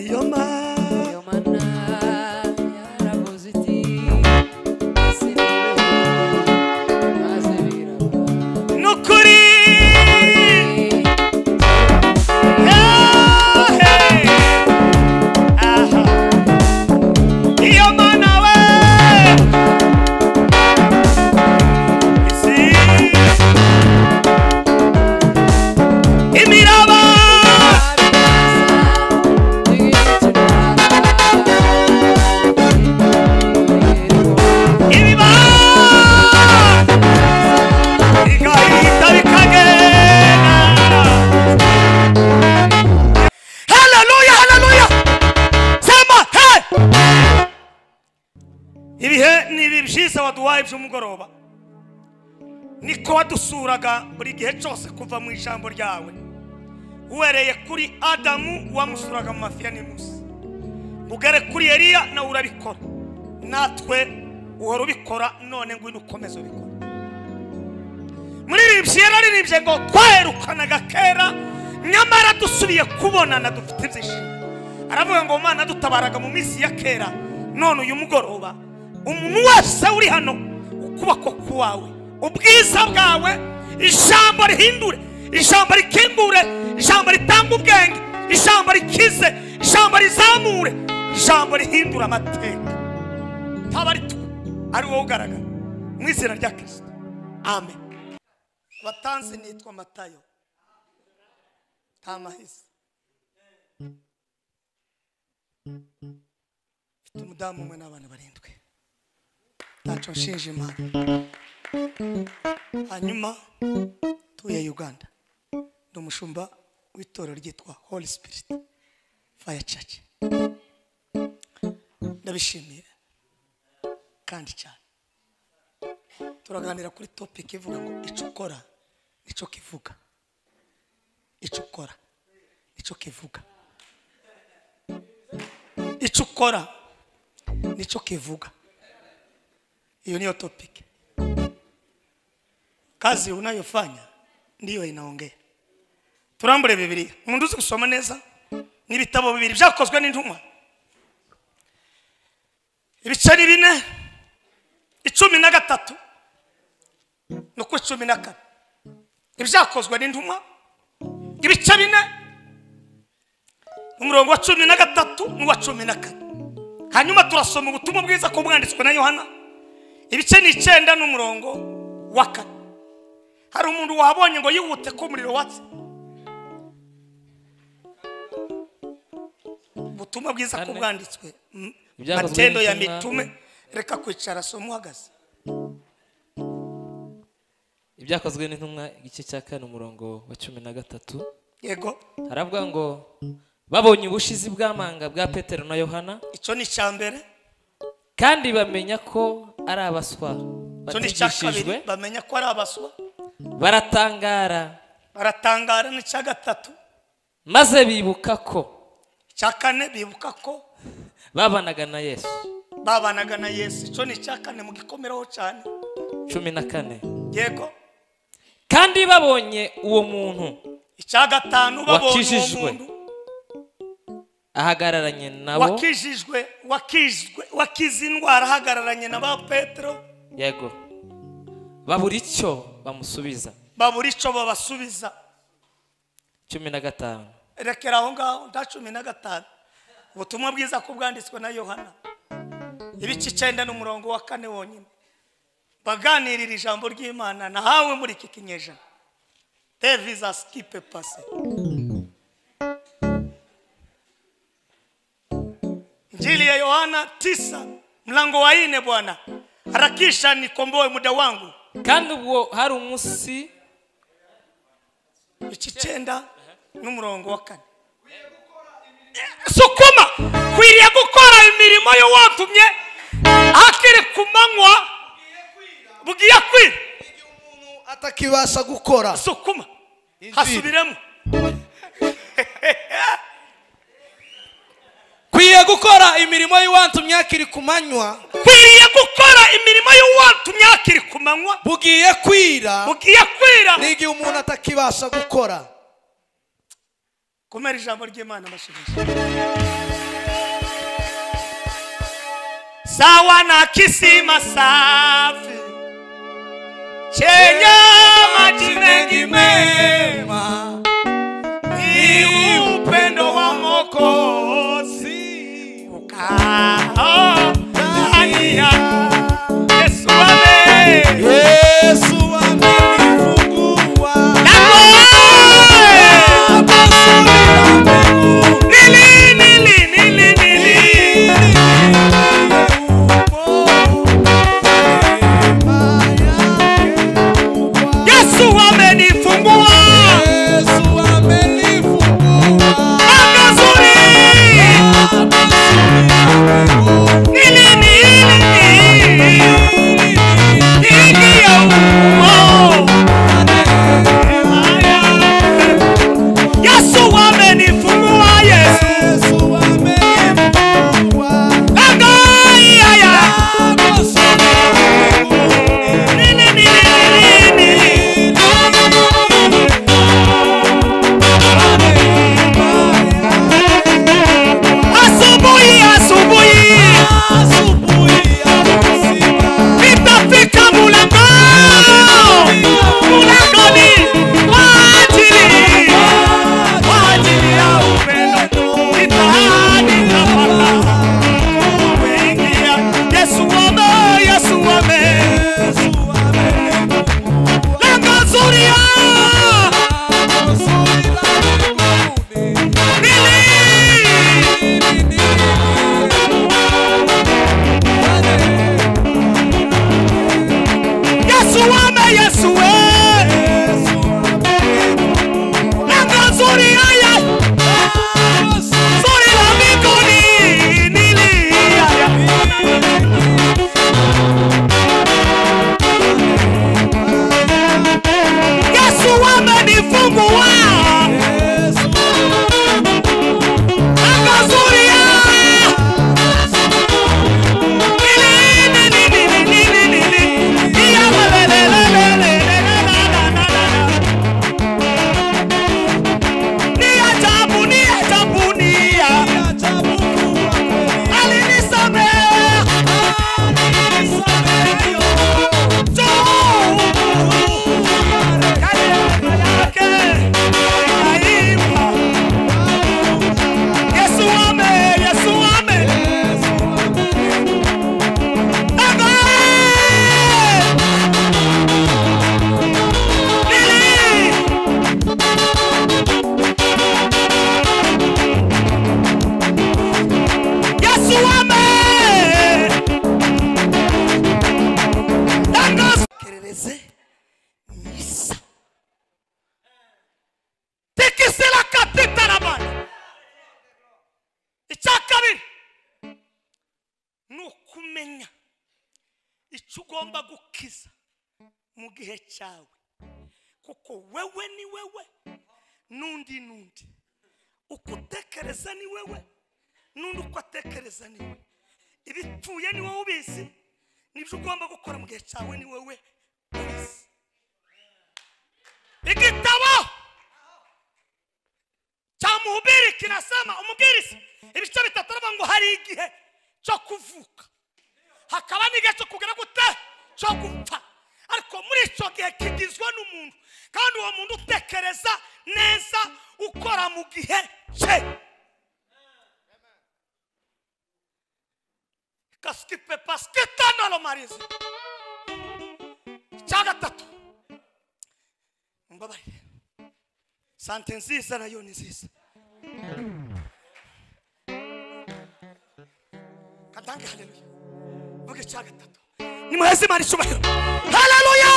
Iyoma Yomana yaravuze iti "Sibira, maze birava." nukuri Iyoma nawe isi imiraba ibiba bigahita bikagenda haleluya haleluya sema he ibihe ni ibi byiza waduhaye by'umugoroba niko wadusuraga buri gihe cyose kuva mu ijambo ryawe uhereye kuri adamu wamusuraga mu mafiya n'imusi ugere kuri eliya nawe urabikora natwe uhora ubikora none ngwino ukomeze ubikora muri ibi byera ririmbye ngo twaherukanaga kera nyamara dusubiye kubonana dufite ibyishimo aravuga ngo mana dutabaraga mu minsi ya kera none uyu mugoroba umuntu wese uri hano ukuboko kwawe ubwiza bwawe ijambo rihindure ijambo rikingure ijambo ritanga ubwenge ijambo rikize ijambo rizamure ijambo rihindura amateka taba ari twe ari wowe ugaragara mu izina rya kirisito amen batanze nitwa matayo nta mahise mfite umudamu umwe n'abana barindwi ntacyo nshinja imana hanyuma tuye uganda ni umushumba w'itorero ryitwa holy spirit fire church ndabishimiye kandi cyane turaganira kuri topiki ivuga ngo icyo ukora nicyo kivuga icyo ukora nicyo kivuga icyo ukora nicyo kivuga hiyo niyo topiki kazi unayofanya ndiyo inaongea turambure bibiliya umuntu uzi gusoma neza ni ibitabo bibiri byakozwe n'intumwa ibice ni bine icumi na gatatu no ku icumi na kane ibyakozwe n'intumwa ibice bine umurongo wa cumi na gatatu n'uwa cumi na kane hanyuma turasoma ubutumwa bwiza ko bwanditswe na yohana ibice ni icyenda n'umurongo wa kane hari umuntu wahabonye ngo yihute ko umuriro watse ubutumwa bwiza ko Kane. bwanditswe m- Ibyakozwe matendo ya n'intumwa. mitume reka kwicara soma uhagaze ibyakozwe n'intumwa igice cya kane umurongo wa cumi na gatatu yego haravuga ngo babonye ubushizi bw'amanga bwa petero na yohana icyo ni icya mbere kandi bamenya ko ari abaswa icyo ni icya kabiri batigishijwe bamenya ko ari abaswa baratangara baratangara n'icya gatatu maze bibuka ko icya kane bibuka ko babanaga na yesu babanaga na yesu icyo ni icya kane mugikomereho cyane cumi na kane yego kandi babonye uwo muntu icya gatanu babonye uwo Wakijijwe. muntu ahagararanye nabo wakijijwe wakijwe wakize indwara ahagararanye na ba petero yego babura icyo bamusubiza babura icyo babasubiza cumi na gatanu rekera aho ngaho nta cumi na gatanu ubutumwa bwiza ko bwanditswe na yohana ibice icyenda n'umurongo wa kane wonyine baganirira ijambo ry'imana nahawe muri iki kinyejana deviza sikipe pase njili ya yohana tisa mlango wa ine bwana harakisha nikomboe muda wangu kandi ubwo hari umunsi ibice icyenda n'umurongo wa kane sukuma kwiriye gukora imirimo yo watumye hakiri ku manywa bugiye kwira atakibasha gukora sukuma Injiri. hasubiremo kwiye gukora imirimo y'iwantumye hakiri ku manywa kwiriye gukora imirimo yo watumye hakiri ku manywa bugiye kwira bugiye kwira n'igihe umuntu atakibasha gukora kumera ijambo ry'imana amashanyarazi sawa na kisima safi chenye maji mengi mema ni upendo wa Mwokozi ukao ndani yako Yesu ame Yesu amenifungua Nawe! Baba sura mbingu nili nili nili nili Yesu amenifungua anga zuri nili nili nili Nili ya ukoo. Yesu amenifungua Yesu anga ya ya nili nili nili nili Asubuhi, asubuhi nitafika mlango, mlangoni kwa ajili kwa ajili ya upendo nitaandika paka kuingia. Yesu wame, Yesu wame, lango zuri ya nili Yesu wame, Yesu we lango zuri haya zuri la mbinguni nili haya Yesu amenifungua anga zuri ya nili nili nili nili nili ya lelelelelelelelelelelelelele. Ni ajabu, ni ajabu, ni ya- alinisamehe. tikisira katitarabana icya kabiri ni ukumenya icyo ugomba gukiza mu gihe cyawe kuko wewe ni wewe n'undi n'undi uko utekereza ni wewe n'undi uko atekereza ni we ibipfuye ni wowe ubizi n'ibyo ugomba gukora mu gihe cyawe ni wowe ubizi igitabo cya muhubiri kinasema umubwiriza ibice bitatu aravuga ngo hari igihe cyo kuvuka hakaba n'igihe cyo kugera gute cyo gupfa ariko muri icyo gihe kigizwe n'umuntu kandi uwo muntu utekereza neza ukora mu gihe cye kasikipe pasiketanaromarizi icya gatatu mbabarire sante nziza nayo ni nziza katange haleluya vuga icya gatatu nimuheze imana icyubahiro haleluya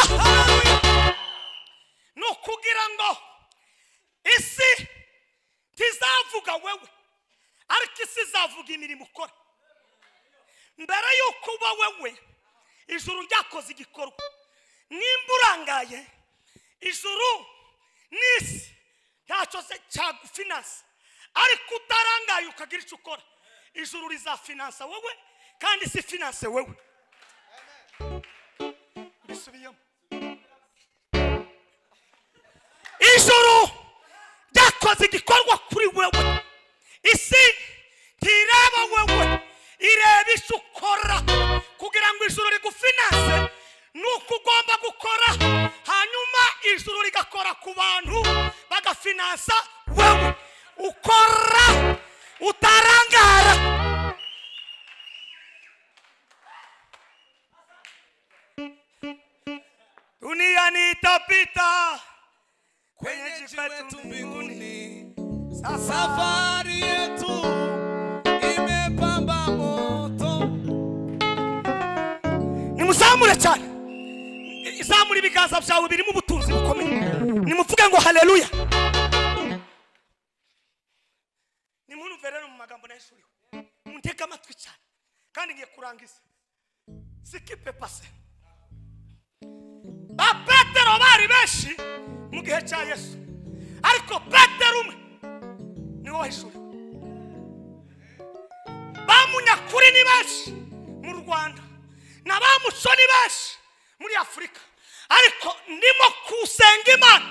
ni ukugira ngo isi ntizavuga wewe ariko isi izavuga imirimo ukora mbere y'uko uba wewe ijuru ryakoze igikorwa nimba urangaye ijuru n'isi ntacyo se cyagufinansa ariko utarangaye ukagira icyo ukora ijuru rizafinansa wowe kandi isi finanse wowe bisubiyemo ijuru ryakoze igikorwa kuri wewe isi ntireba wowe ireba wese ukora kugira ngo ijuru rigufinanse ni uko ugomba gukora hanyuma ijuru rigakora ku bantu bagafinansa wowe ukora utarangara dunia ni itapita kwenye jiwetu mbinguni sasa safari yetu imepamba moto nimuzamure cyane izamura ibiganza byawe birimo ubutunzi bukomeye nimuvuge ngo haleluya nimunumve rero mu magambo nahishuriwe muntege amatwi cyane kandi ngiye kurangiza sikipe pase ba petero bari benshi mu gihe cya yesu ariko petero umwe niwe wahishuriwe bamunyakuri ni benshi mu rwanda na ba muco ni benshi muri afurika ariko ndimo kusenga imana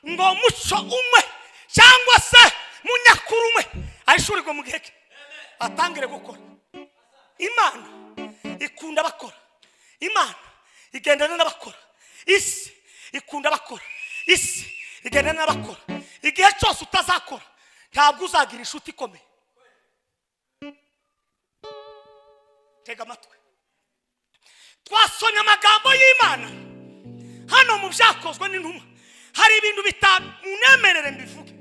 ngo muco umwe cyangwa se munyakuri umwe ahishurirwe mu gihe cye atangire gukora imana ikunda abakora imana igendana n'abakora isi ikunda abakora isi igendana n'abakora igihe cyose utazakora ntabwo uzagira inshuti ikomeye tega amatwi twasomye amagambo y'imana hano mu byakozwe n'intumwa hari ibintu bitanu munemerere mbivuge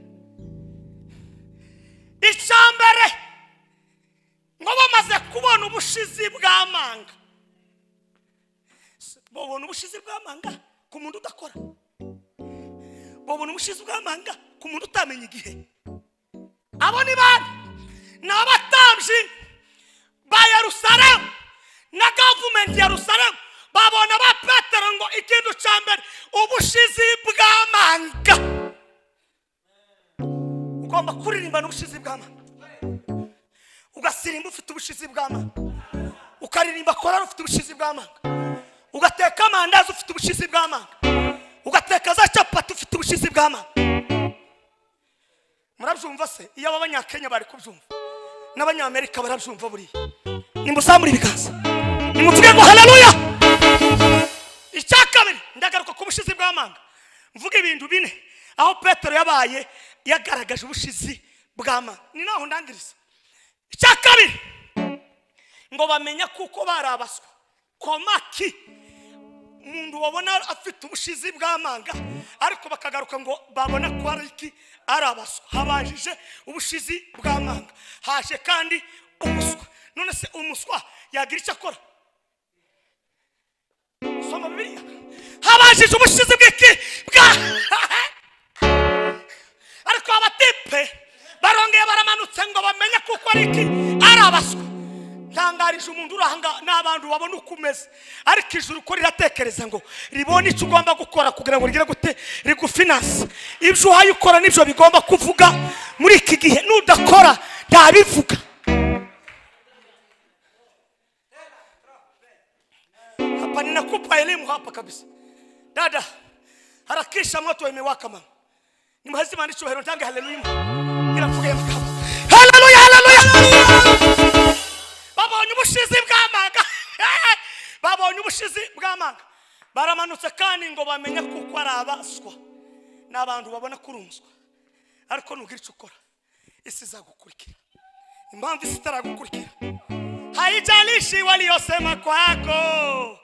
icya mbere ngo bamaze kubona ubushizi bw'amanga babona ubushizi bw'amanga ku muntu udakora babona ubushizi bw'amanga ku muntu utamenya igihe abo ni bande ni abatambyi ba yerusalemu na gavumenti ya yerusalemu babona ba petero ngo ikintu cya mbere ubushizi bw'amanga ugomba kuririmbana ubushizi bw'amanga ugasirimba ufite ubushizi bw'amanga ukaririmba korari ufite ubushizi bw'amanga ugateka amandazi ufite ubushizi bw'amanga ugateka za capati ufite ubushizi bw'amanga murabyumva se iyo ab'abanyakenya bari kubyumva n'abanyamerika barabyumva buriya nimuzamure ibiganza nimuvuge ngo haleluya icya kabiri ndagaruka ku bushizi bw'amanga mvuga ibintu bine aho petero yabaye yagaragaje ubushizi bw'amanga ni naho ndangiriza icya kabiri ngo bamenye kuko barabaswa komaki umuntu wabona afite ubushizi bw'amanga ariko bakagaruka ngo babona ko ari iki ari abaswa habajije ubushizi bw'amanga haje kandi umuswa none se umuswa yagira icyo akora soma bibiliya habajije ubushizi bw'iki bwa ariko abatipe barongeye baramanutse ngo bamenye kuko ari iki ari abaswa ntangarije umuntu uri aha ngaha n'abantu babona uko umeze ariko ijuru uko riratekereza ngo ribone icyo ugomba gukora kugira ngo rigire gute rigufinanse ibyo uhaye ukora nibyo bigomba kuvuga muri iki gihe nudakora ntabivuga hapa ninakupa elimu hapa kabisa dada harakisha moto imewaka mama ni mhazima nichohero ntange haleluya ila mfuge ya mkama haleluya haleluya babonye ubushizi bw'amanga babonye ubushizi bw'amanga baramanutse kandi ngo bamenye kuko ari abaswa ni abantu babona ko uri umuswa ariko nugira icyo ukora isi izagukurikira impamvu isi itaragukurikira haijalishi waliosema kwako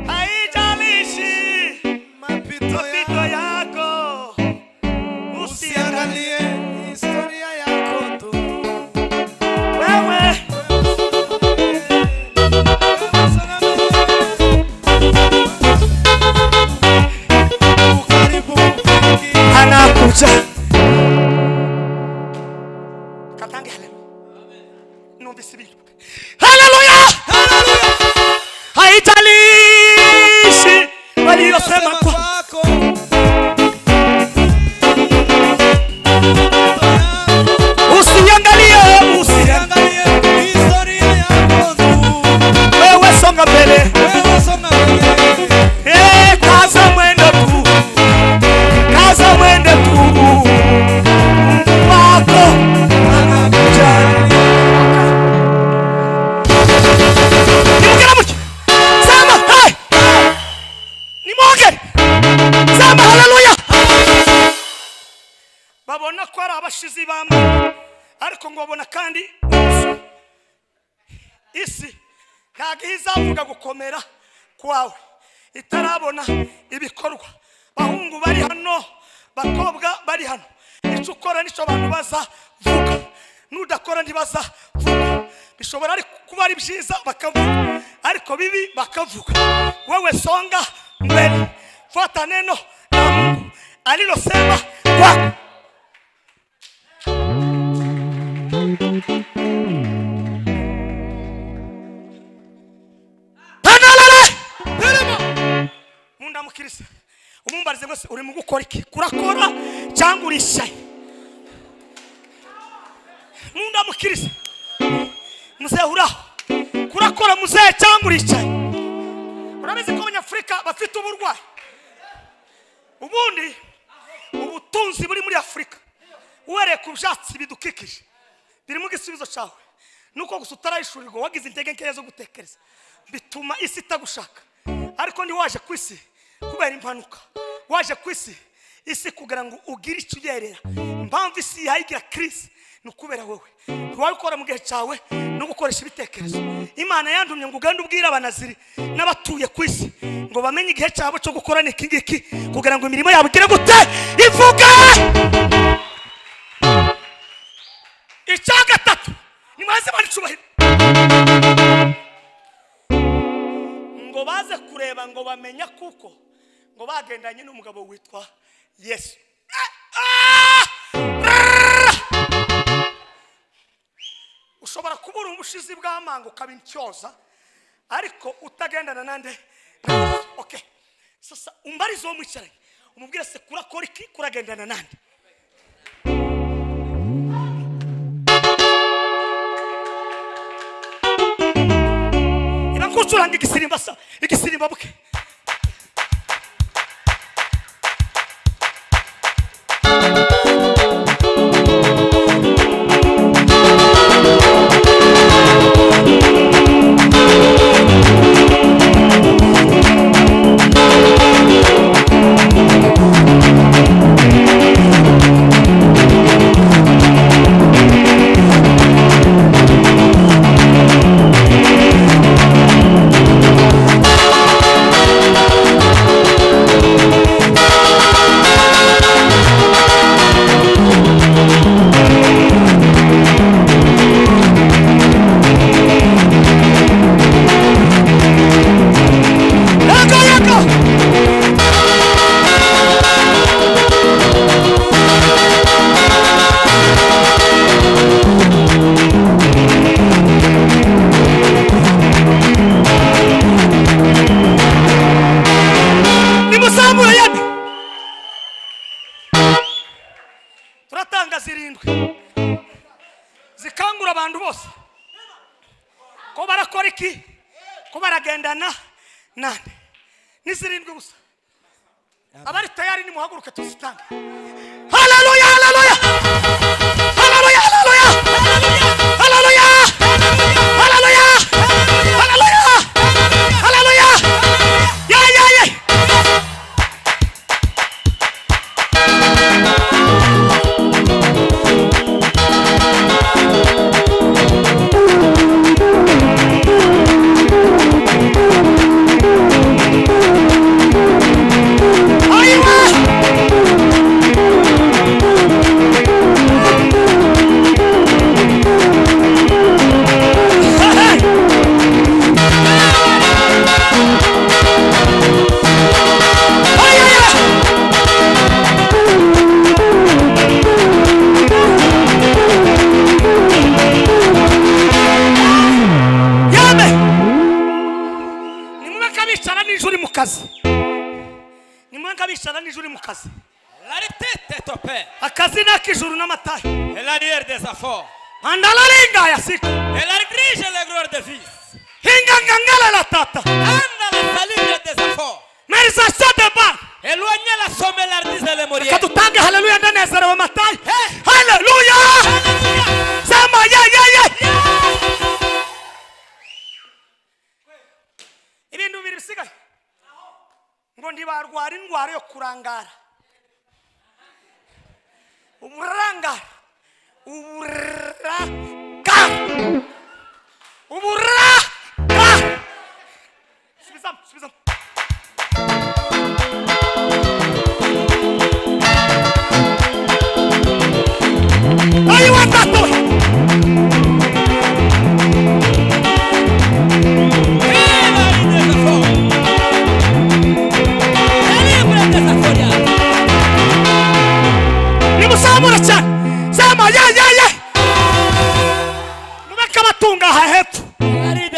haijalishi mapito mapito ya yako usiangalie usiangalie historia yako tu wewe ukaribu mwingi. anakuja katange haleluya numvise ibintu haleluya haijalishi waliyosema kwa kwako usiangalie usiangalie usiangalie historia yako tu wewe songa mbele wewe songa mbele Eh, kaza mwendo tu kaza mwendo tu Mungu wako anakuja abashizi b'amanga ariko ngobona kandi umusoro isi ntabwo izavuga gukomera kwawe itarabona ibikorwa bahungu bari hano bakobwa bari hano icyo ukora nicyo abantu bazavuga n'udakora ntibazavuga bishobora ari- kuba ari byiza bakavuga ariko bibi bakavuga wowe songa mbere fata neno na mungu alilosema kwako Tanalala! mundamukirisa umumbarize mwese uri mu gukora iki kurakora cyangwa urishaye mundamukirisa muzehe uraho kurakora muzehe cyangwa uricaye urabizi ko abanyafurika bafite uburwayi ubundi ubutunzi buri muri afurika uhereye ku byatsi bidukikije birimo igisubizo cyawe nuko gusa utarayishurirwa wagize intege nkeya zo gutekereza bituma isi itagushaka ariko ndi waje ku isi kubera impanuka waje ku isi isi kugira ngo ugire icyo uyerera impamvu isi yihaye igira kirisi ni ukubera wowe ntiwabikora mu gihe cyawe no gukoresha ibitekerezo imana yandumye ngo ugende ubwire abanaziri n'abatuye ku isi ngo bamenye igihe cyabo cyo gukora ni iki ngiki kugira ngo imirimo yabo igire gute ivuge icya gatatu ni mwaze baricubahira ngo baze kureba ngo bamenya kuko ngo bagendanye n'umugabo witwa yesu Eh, ah! Brrr! ushobora kubura ubushizi bw'amanga ukaba intyoza ariko utagendana nande na Yesu. okay sasa umbarize uwo mwicaranye umubwire se kurakora iki kuragendana nande irakucuranga igisimba sa igisimba bwe yego yego nimusambure yane turatanga zirindwi zikangura abantu bose ko barakora iki ko baragendana nande ni zirindwi gusa abari tayari nimuhaguruke tuzitange haleluya haleluya haleluya haleluya haleluya haleluya haleluya haleluya ya ya ya Aywa! Hey, hey! Ay, ay, ay! Yame! nimwe kabicara nijoro uri mu kazi nimwe kabicara nijoro uri mu kazi La tête de ton père akazi ni ak'ijuru n'amatahe est l'arrière des affaires. andalaringaya siko Elle dirige les gloires de fils. hingangangalala tata Anda la salive des affaires. merisasa de ba Éloignez la somme l'artiste et les morières. katutange haleluya ndanezerewe matahe Hey. haleluya sema yeyeye ibintu bibiri bisigaye ngo ntibarwara indwara yo kurangara uburangare uburaka uburaka subizamo subizamo ayo watatoye nimuzamura cyane zama ya ya ya mubeke abatunga aha hepfo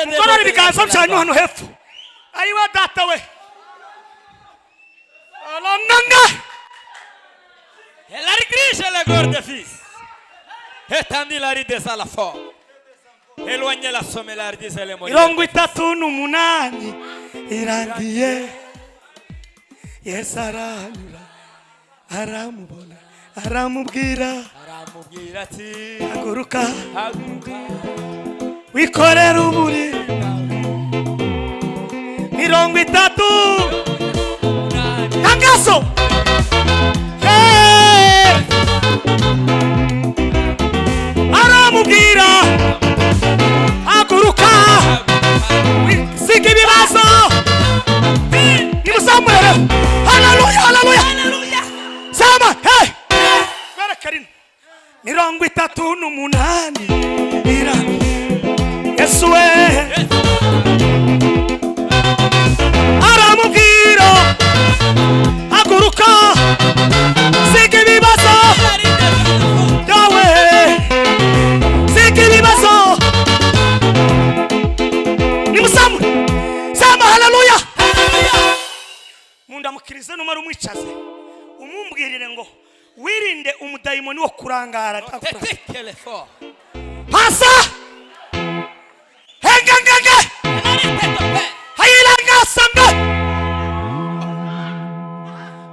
mugorore ibiganza byanyu hano hepfo ayiwa data we aranana La rigrisce la gorda fis. E tanti la ridesa la fo. E lo agne la somme la ridesa le mori. mirongo itatu n'umunani irangiye yesu aranyura aramubona aramubwira Aramubwira ati haguruka haguruka wikorera umuriro mirongo itatu munani. tangazo aramubwira haguruka siga ibibazo nimuzamurere haleluya haleluya sama hey berekarina mirongo itatu n'umunani irani yesu we aramubwira haguruka siga ibibazo byawe siga ibibazo nimusamu sama haleluya mundamukirize numara umwicaze umumbwirire ngo wirinde umudayimoni wo kurangara atakurangara Tete le fo. pasa hengengenge hayirangasanga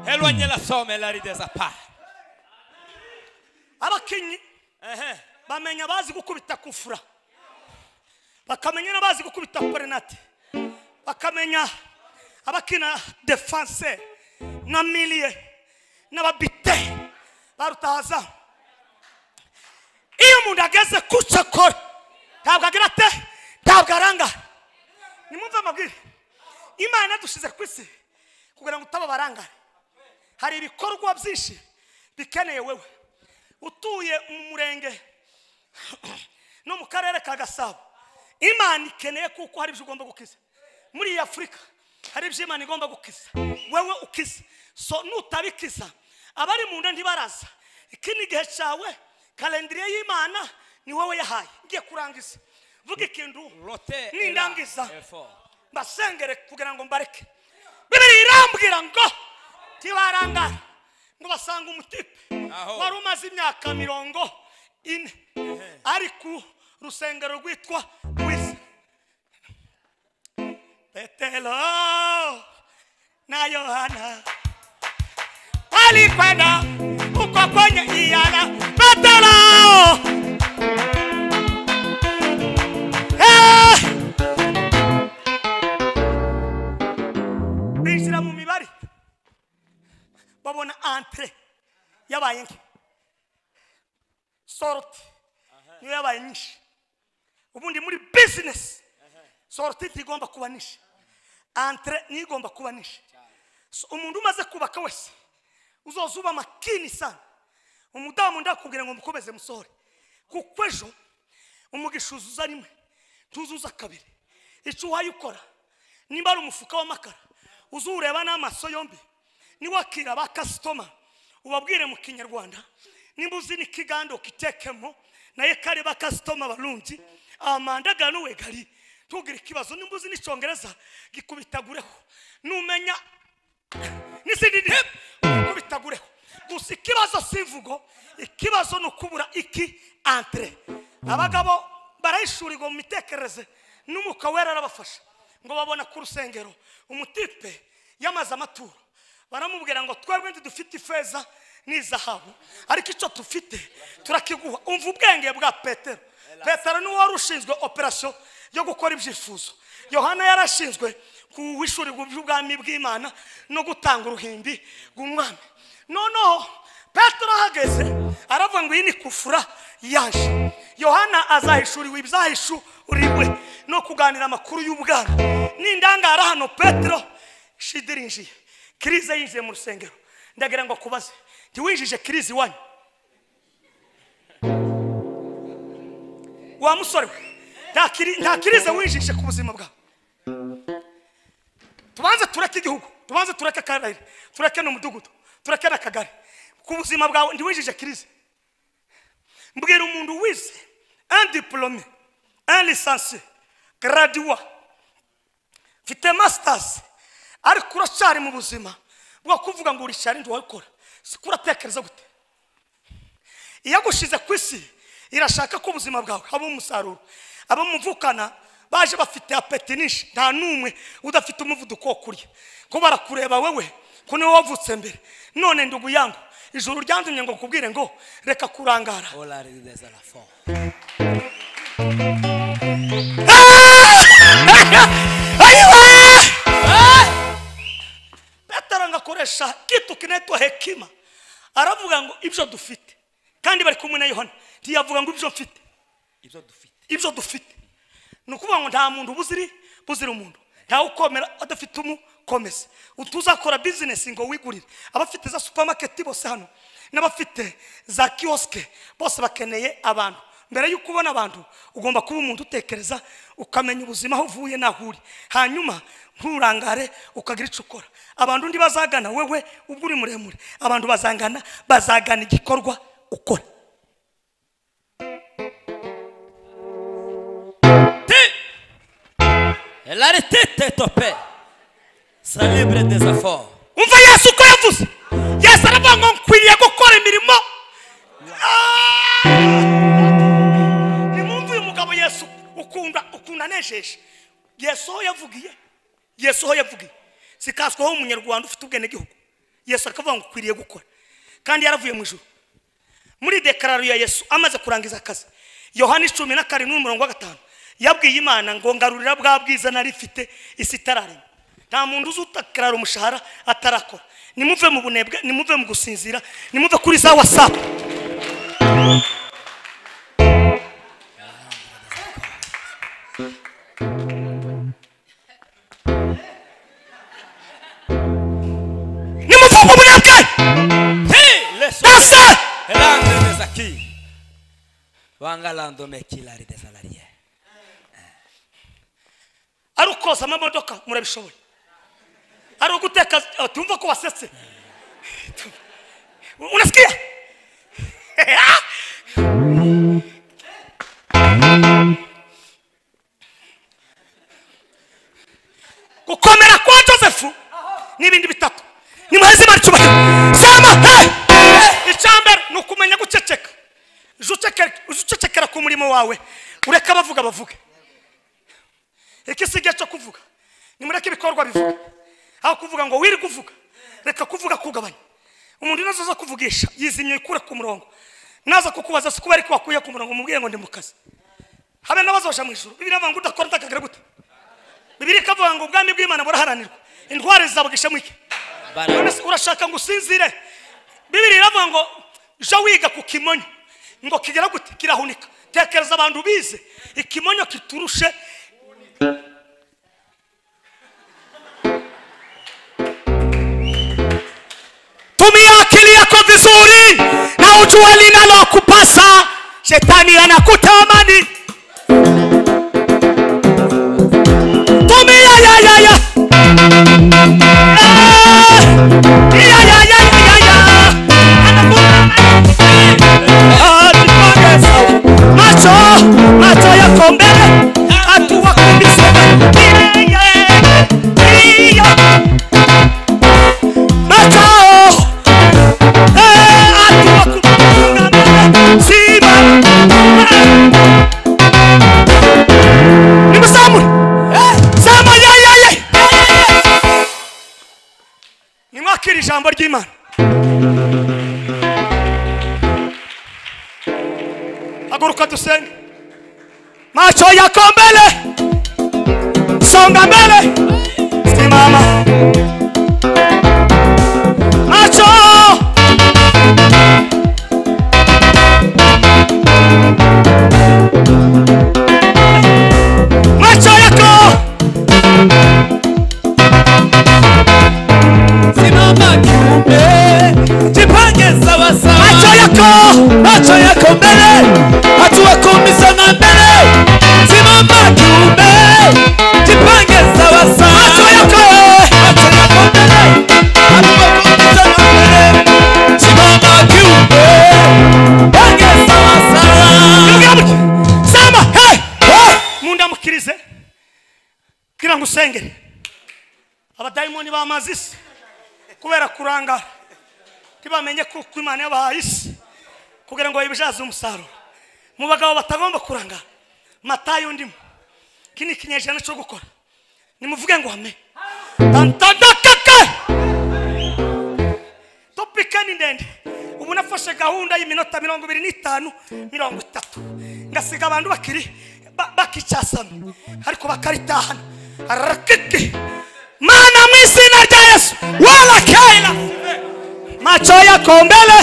E lo agne la somme la ridesa pa. abakinyi Eh bamenya abazi gukubita kufura bakamenya n'abazi gukubita korinate bakamenya abakina defanse nka miliye n'ababite barutahaza iyo umuntu ageze ku cokora ntabwo agira ate ntabwo arangara nimwumve amabwire imana yadushyize ku isi kugira ngo utaba barangare hari ibikorwa byinshi bikeneye wewe utuye mu murenge no mu karere ka gasabo imana ikeneye kuko hari ibyo ugomba gukiza muri iyi afurika hari ibyo imana igomba gukiza wewe ukiza so nutabikiza abari mu nda ntibaraza iki ni igihe cyawe kalendiriye y'imana ni wowe yahaye ngiye kurangiza vuga ikintu Rote. nindangiza E fo. mbasengere kugira ngo mbareke bibiri irambwira ngo tibarangara ngo basanga umutipe Aho. wari umaze imyaka mirongo ine ari ku rusengero rwitwa rwiza petero na yohana walikwenda uko kwenye iyana petero Eh! binjira mu mibare babona antre yabaye nke sorti niyo yabaye nyinshi ubundi muri bizinesi sorti ntigomba kuba nyinshi antre niyo igomba kuba nyinshi So, umuntu umaze kubaka wese uzoza uba makini sana umudamu ndakubwira ngo mukomeze musohore kuko ejo umugisha uzuza rimwe ntuzuza kabiri icyo uhaye ukora nimba ari umufuka w'amakara uzureba n'amaso yombi niwakira ba kasitoma ubabwire mu kinyarwanda nimba uzi n'ikiganda ukitekemo naye kare ba kasitoma barundi amandagara n'uwegari ntugire ikibazo nimba uzi n'icyongereza gikubitagureho numenya n'izindi ndimi ukubitagureho gusa ikibazo si imvugo ikibazo ni ukubura iki antre abagabo barayishurirwa mu mitekerereze n'umwuka wera arabafasha ngo babona ku rusengero umutipe yamaze amaturo baramubwira ngo twebwe ntidufite ifeza n'izahabu ariko icyo dufite turakiguha umva ubwenge bwa petero petero ni wari ushinzwe operasiyo yo gukora ibyifuzo yohana yarashinzwe kuwishurirwa iby'ubwami bw'imana no gutanga uruhimbi rw'umwami noneho petero ahageze aravuga ngo iyi ni kufura yaje yohana azahishuriwe ibizahishuriwe no kuganira amakuru y'ubwana n'indangara hano petero shidirinjiye kirize yinjiye mu rusengero ndagira ngo akubaze ntiwinjije kirize iwanyu wa musore we nta kiri- nta kirize winjije ku buzima bwawe tubanze tureke igihugu tubanze tureke akarere tureke n'umudugudu tureke n'akagari ku buzima bwawe ntiwinjije kirize mbwira umuntu wize un diplôme un licencié graduwa mfite masters ariko uracyari mu buzima bwo kuvuga ngo urishari ndi wabikora siko uratekereza gute iyagushyize ku isi irashaka ko ubuzima bwawe haba umusaruro abamuvukana baje bafite apeti nyinshi nta n'umwe udafite umuvuduko wo kurya ko barakureba wowe ko niwe wavutse mbere none ndugu yangu ijuru ryanzumye ngo kubwire ngo reka kurangara Oh la ride de la fort. petero ngo akoresha kitu kinaitwa hekima aravuga ngo ibyo dufite kandi bari kumwe na yohana ntiyavuga ngo ibyo mfite ibyo dufite ibyo dufite ni ukuvuga ngo nta muntu buziri buzira umuntu ntawe ukomera adafite umukomeza utuzakora bizinesi ngo wigurire abafite za supamaketi bose hano n'abafite za kiyosike bose bakeneye abantu mbere y'uko ubona abantu ugomba kuba umuntu utekereza ukamenya ubuzima aho uvuye n'aho uri hanyuma nturangare ukagira icyo ukora abantu undi bazagana wewe ubwo uri muremure abantu bazangana bazagana igikorwa ukora la tête est au père ça libre des efforts umva yesu uko yavuze yesu aravuga ngo nkwiriye gukora imirimo Ah! nimwumve uyu mugabo yesu ukunda ukunda anejeje yesu aho yavugiye yesu aho yavugiye sikaswaho umunyarwanda ufite ubwenegihugu yesu akavuga ngo ukwiriye gukora kandi yaravuye mu ijuru muri dekararo ya yesu amaze kurangiza akazi yohani icumi na karindwi n'umurongo wa gatanu yabwiye imana ngo ngarurira bwa bwiza nari mfite isi itararema nta muntu uzi utakarara umushahara atarakora nimuve mu bunebwe nimuve mu gusinzira nimuve kuri za wasapu nimuve mu bunebwe Hey, les Danse! L'angle des acquis. Wanga landome kilari des salariés. ari ukoza amamodoka murabishoboye ari uguteka oh, tumva ko wasetse unasikia gukomera kwa josefu n'ibindi bitatu nimuheze imana icyubahiro soma icyambere ni ukumenya guceceka Jya uceceke- ujye ucecekera ku murimo wawe ureke abavuga bavuge reka isigaye cyo kuvuga nimureke ibikorwa bivuga aho kuvuga ngo wiri kuvuga reka kuvuga kugabanya umuntu nazo zo kuvugisha yizimye ikure ku murongo naza kukubaza si kuba ariko wakuye ku murongo mubwire ngo ndi mu kazi habe n'abazoja mu ijuru bibiri avuga ngo udakora utakagira gute bibiri ikavuga ngo ubwami bw'imana buraharanirwa intware zizabugishamo iki none se urashaka ngo usinzire bibiri iravuga ngo jya wiga ku kimonyo ngo kigera gute kirahunika tekereza abantu bize ikimonyo kiturushe tumia akili yako vizuri na ujue linalokupasa shetani anakutamani tumia ya ya ya Ah! ya ya ya ya ya Anakutamani. Ah, nipongeze. macho macho yako mbele hatua kumi saba Ile, ile, ile. macho nimwakira ijambo ry'imana haguruka dusenge macho yako mbele songa mbele simama macho nkirize kugira ngo usengere abadayimoni bamaze isi kubera kurangara ntibamenye ko uko imana yabahaye isi kugira ngo bayibyaze umusaruro mu bagabo batagomba kurangara matayo ndimo iki ni ikinyejana cyo gukora nimuvuge ngo hame tantandakake topika ni ndende ubu nafashe gahunda y'iminota mirongo ibiri n'itanu mirongo itatu ngasiga abantu bakiri ba- bakicasana ariko bakaritahana rakiki mana mu izina rya yesu wala kaila macho yako mbele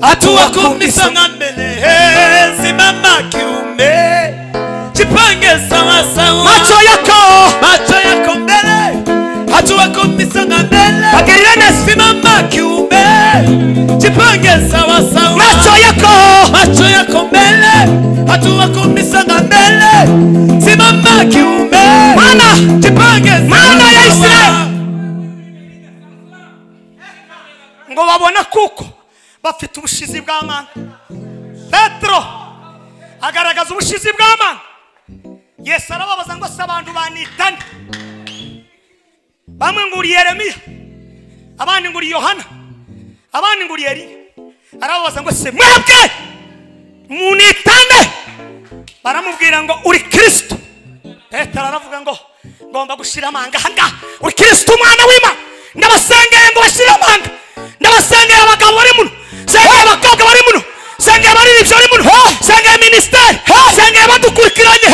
hatua kumi sana Tuwakumbisanga mbele eh, simama kiume, jipange sawa sawa, macho yako macho yako mbele, hatua kumi songa mbele, bagirire neza simama kiume, jipange sawa sawa, macho yako macho yako mbele, hatua kumi songa mbele, simama kiume, Maana- jipange sawa maana ya sawa. Israeli. ngo babona kuko bafite ubushizi bw'amana petero agaragaza ubushizi bw'amana yesu arababaza ngo se abantu banitane bamwe ngo uri yeremiya abandi ngo uri yohana abandi ngo uri eliya arababaza ngo se mwebwe munitane baramubwira ngo uri kirisito petero aravuga ngo ngomba gushira amanga ahangaha uri kirisito umwana w'imana ndabasengeye ngo bashire amanga ndabasengeye abagabo bari muno sengeye abakobwa bari muno sengeye abaririmbyi bari muno sengeye minisiteri sengeye badukurikiranye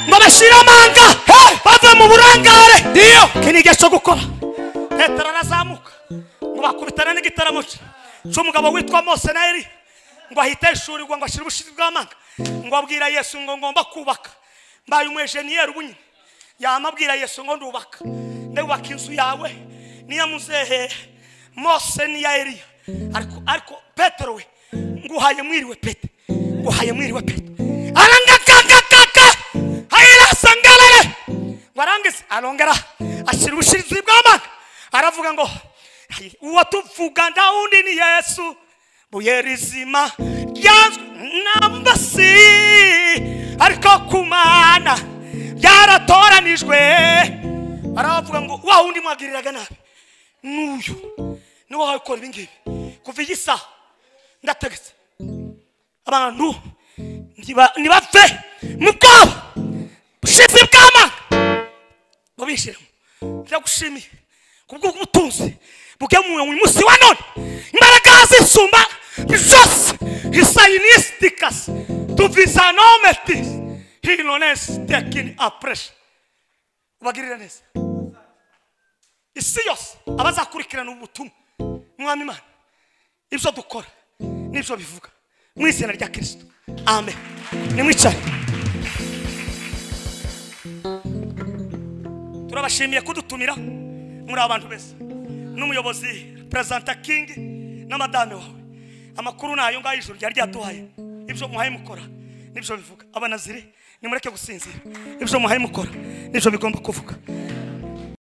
ngo bashire amanga bave mu burangare iyo iki ni igihe cyo gukora petero arazamuka ngo bakubitane n'igitaramo cye cy'umugabo witwa mose na eliya ngo ahitishurirwa ngo ashyire ubushizi bw'amanga ngo abwira yesu ngo ngomba kubaka mbaye umwejeniyeri ubunyine yamabwira yesu ngo ndubaka ndubaka inzu yawe niya muzehe mose niya eliya ariko ariko petero we nguhaye mwiriwe pete nguhaye mwiriwe pete arangakakakaka hayirasangarare warangiza arongera ashyira ubushizi bw'amanga aravuga ngo uwatuvuga nda wundi ni yesu buye rizima ryazwi n'amabasi ariko kumana byaratoranijwe aravuga ngo wa wundi mwagiriraga nabi n'uyu ni wowe ukora ibi ngibi kuva iyi saha ndategetse abantu ntiba- ntibapfe mu bwabo bushizi bw'amanga mubishiremo ndagushimiye kubw'ubutunzi bwemuwe mu munsi wa none imbaraga zisumba zose hisayinisitikas tuvizanometis hilones tekini apuresha ubagirire neza isi yose abazakurikirana ubu butumwa mwami imana ibyo dukora n'ibyo bivuga mu izina rya kirisito amen nimwicare turabashimiye kudutumira muri abantu beza n'umuyobozi perezida king n'amadame wawe amakuru ni ayo ngayo ijoro ryari ryaduhaye ibyo muhaye mukora n'ibyo bivuga abanaziri nimureke gusinzira ibyo muhaye mukora n'ibyo bigomba kuvuga